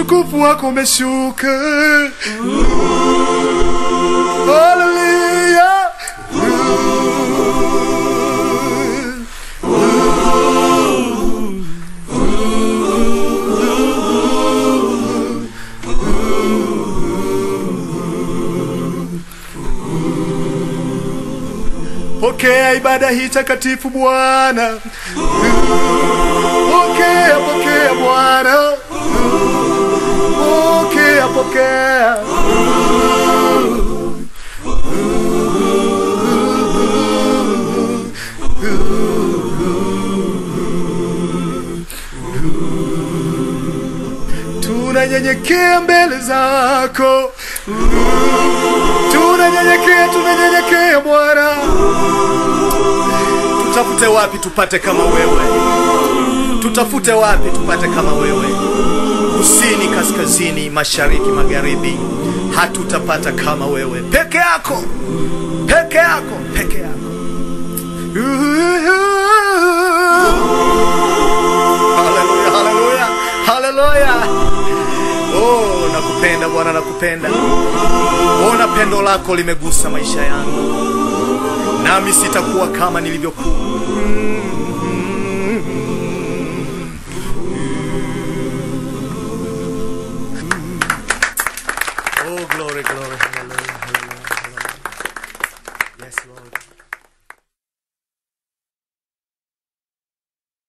utukufu wako umeshuka. Haleluya. Pokea ibada hii takatifu Bwana. Pokea, pokea Bwana. Pokea, pokea. Tunanyenyekea mbele zako. Tunanyenyekea, tunanyenyekea Bwana. Tutafute wapi tupate kama wewe? Tutafute wapi tupate kama wewe? Kusini, kaskazini, mashariki, magharibi, hatutapata kama wewe. Peke yako, peke yako, peke yako. Haleluya, haleluya, haleluya. Oh, nakupenda Bwana, nakupenda. Ona pendo lako limegusa maisha yangu, nami sitakuwa kama nilivyokuwa.